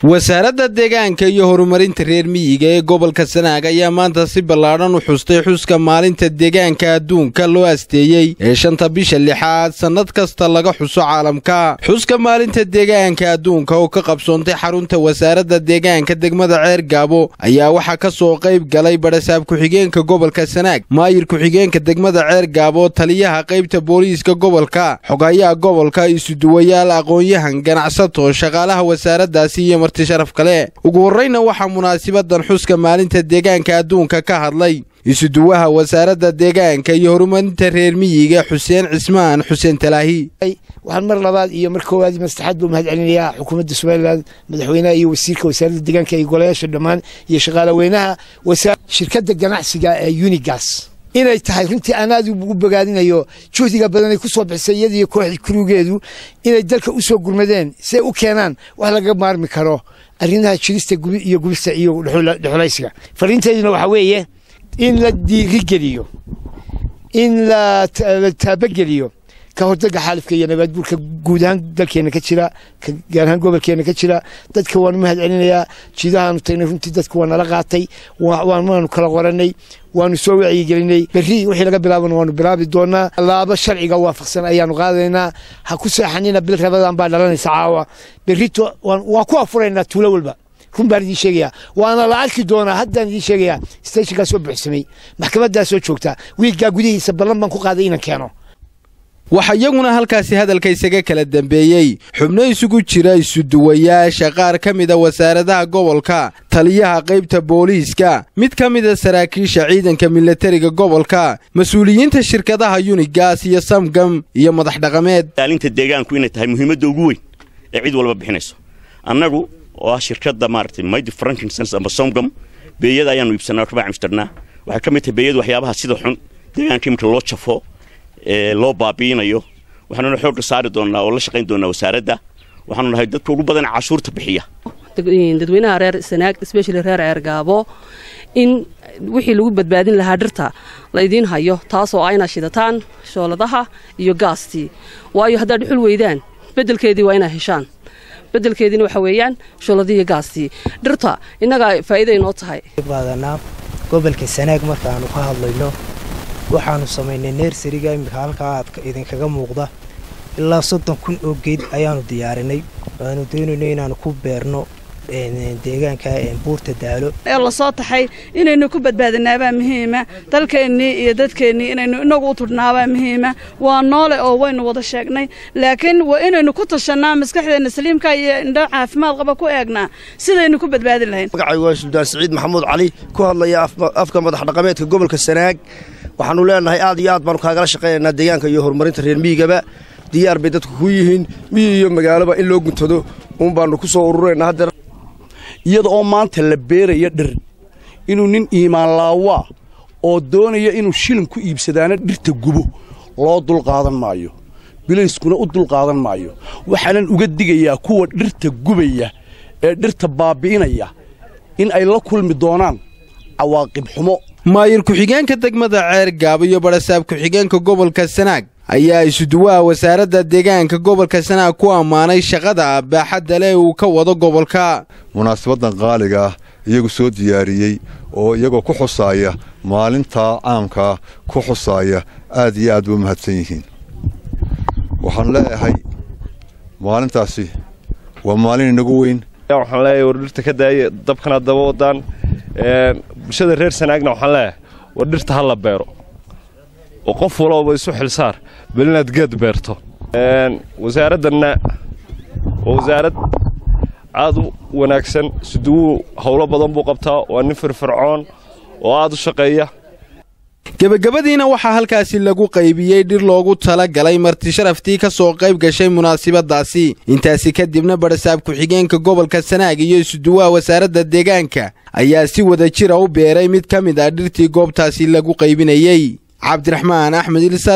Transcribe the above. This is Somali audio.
wasaaradda deegaanka iyo horumarinta reer miyiga ee gobolka sanaag ayaa maanta si ballaadhan u xustay xuska maalinta deegaanka adduunka loo asteeyey ee shanta bisha lixaad sannad kasta laga xuso caalamka xuska maalinta deegaanka adduunka oo ka qabsoontay xarunta wasaaradda deegaanka degmada ceer gaabo ayaa waxaa ka soo qayb galay badhasaab ku-xigeenka gobolka sanaag maayir ku-xigeenka degmada ceer gaabo taliyaha qaybta booliiska gobolka xogayaha gobolka isuduwayaal aqoon-yahan ganacsato shaqaalaha wasaaraddaasi iyo sharaf kale ugu horreyna waxaa munaasibadan xuska maalinta deegaanka adduunka ka hadlay isuduwaha wasaaradda deegaanka iyo horumarinta reer miyiga xuseen cismaan xuseen talaahi waxaan mar labaad iyo mar koowaad mastaxaad buu mahad celinayaa xukuumadda somalilan madaxweynaha iyo wasiirka wasaaradda deegaanka iyo golayaasha dhammaan iyo shaqaalaweynaha shirkadda ganacsiga ee unigas inay tahay runtii aan aad ugu bogaadinayo juhdiga badanay ku soo bixisay iyadiiyo kooxdii kurugeedu inay dalka u soo gurmadeen si ay u keenaan wax laga maarmi karo arrimaha jirista iyo gubista iyo dhexulaysiga fariinteeduna waxaa weeye in la diirigeliyo in la taabageliyo ka hordaga xaalifka iyo nabaadguurka guud ahaan dalkeena ka jira gaar ahaan gobolkeena ka jira dadka waanu mahad celinayaa jiidahaanu tagnay runtii dadka waa nala qaatay waanu kala qoranay waanu soo wacyigelinay berri wixii laga bilaabana waanu bilaabi doonaa laabo sharciga waafaqsan ayaanu qaadaynaa ha ku seexanina bil rabadan baa dhalanaysa caawa berrito waan ku afuraynaa tuulo walba run baan idiin sheegayaa waana la arki doonaa haddaan idiin sheegayaa stationkaa soo buuxsamay maxkamaddaa soo joogtaa wiiggaa gudihiisa ballan baan ku qaaday inaan keeno waxaa iyaguna halkaasi hadalka isaga kala dambeeyey xubno isugu jira isuduwayaasha qaar ka mida wasaaradaha gobolka taliyaha qaybta booliiska mid ka mida saraakiisha ciidanka milatariga gobolka mas-uuliyiinta shirkadaha yunigas iyo samgam iyo madax dhaqameed ilaalinta deegaanku inay tahay muhiimadda ugu weyn ee cid walba bixinayso annagu oo ah shirkadda maaragtay mighty frankinsons amba somgam beeyada ayaanu iibsanaa kabaa cimstarnaa waxay ka mid tahay beeyadu waxyaabaha sida xun deegaanka iminka loo jafo ee loo baabi'inayo waxaanuna xoogga saari doonnaa oo la shaqayn doonnaa wasaaradda waxaanu nahay dadka ugu badan cashuurta bixiya dadweynaha reer sanaag especially reer ceergaabo in wixii lagu badbaadin lahaa dhirta laydiin hayo taasoo ah inaad shidataan shooladaha iyo gaastii waayo haddaad dhuxul weydaan beddelkeedii waa inaad heshaan beddelkeediina waxa weeyaan shooladii iyo gaastii dhirta innagaa faa'iiday noo tahay qaadanaa gobolka sanaag markaanu ka hadlayno waxaanu samaynay neersariga iminka halkaa aad idinkaga muuqda ilaa soddon kun oo geed ayaanu diyaarinay waanu doonayno inaanu ku beerno deegaanka buurta daalo ee lasoo taxay inaynu ku badbaadinaabaa muhiima dalkeennii iyo dadkeennii inaynu inagu u tudhnaabaa muhiima waa noole oo waynu wada sheegnay laakiin waa inaynu ku tashannaa maskaxdeenna saliimka iyo indho caafimaad qaba ku eegnaa sidaynu ku badbaadin lahayn magacaygu waa suldaan siciid maxamuud cali ku hadlaya afka madax dhaqameedka gobolka sanaag waxaanu leenahay aad iyo aad baanu kaagala shaqaynaynaa deegaanka iyo horumarinta reer miyigaba diyaar bay dadku ku yihiin miyi iyo magaaloba in loo guntado uun baanu ku soo ururaynaa haddeer iyada oo maanta la beeraya dhir inuu nin iimaanlaawaa oo doonaya inuu shilin ku iibsadaana dhirta gubo loo dulqaadan maayo bilayskuna u dulqaadan maayo waxaanan uga digayaa kuwa dhirta gubaya ee dhirta baabbi'inaya in ay la kulmi doonaan cawaaqib xumo maayir ku-xigeenka degmada ceer gaabo iyo badhasaab ku-xigeenka gobolka sanaag ayaa isuduwaha wasaaradda deegaanka gobolka sanaag ku ammaanay shaqada baaxadda leh uu ka wado gobolka munaasabaddan qaaliga ah iyagu soo diyaariyey oo iyagoo ku xusaaya maalintaa caamkaa ku xusaaya aad iyo aad ba u mahadsan yihiin waxaan leeyahay maalintaasi waa maalin inagu weyn waxaan leeyahay war dhirta ka daaya dabkana daba wadaan bulshada reer sanaagna waxaan leeyahay war dhirta ha la beero oo qof walooba isu xilsaar bal inaad geed beerto wasaaraddanna waa wasaarad aad u wanaagsan suduwu howlo badan buu qabtaa waa nin firfircoon oo aad u shaqeeya gebagabadiina waxaa halkaasi lagu qaybiyey dhir loogu tala galay marti sharaftii ka soo qayb gashay munaasibaddaasi intaasi kadibna badhasaab ku-xigeenka gobolka sanaag iyo isuduwaha wasaaradda deegaanka ayaa si wada jira u beeray mid ka mid ah dhirtii goobtaasi lagu qaybinayey cabdiraxmaan axmed